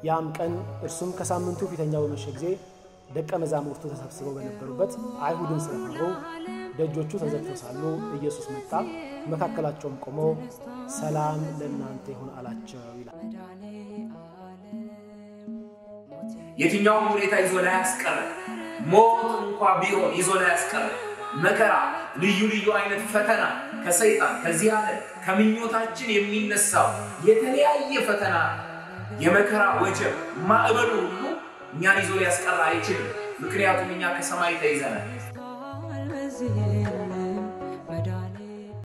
ያም ቀን እርሱም ከሳምንቱ ፊተኛው በመሸ ጊዜ ደቀ መዛሙርቱ ተሰብስበው በነበሩበት አይሁድን ስለፈሩ ደጆቹ ተዘግተው ሳሉ ኢየሱስ መጣ፣ መካከላቸውም ቆሞ ሰላም ለእናንተ ይሁን አላቸው ይላል። የትኛውም ሁኔታ ይዞ ላይ ያስቀረ ሞት እንኳ ቢሆን ይዞ ላይ ያስቀረ መከራ፣ ልዩ ልዩ አይነት ፈተና ከሰይጣን ከዚህ ዓለም ከምኞታችን የሚነሳው የተለያየ ፈተና የመከራ ወጀብ ማዕበሉ ሁሉ እኛን ይዞ ሊያስቀራ አይችልም። ምክንያቱም እኛ ከሰማይ ተይዘናል።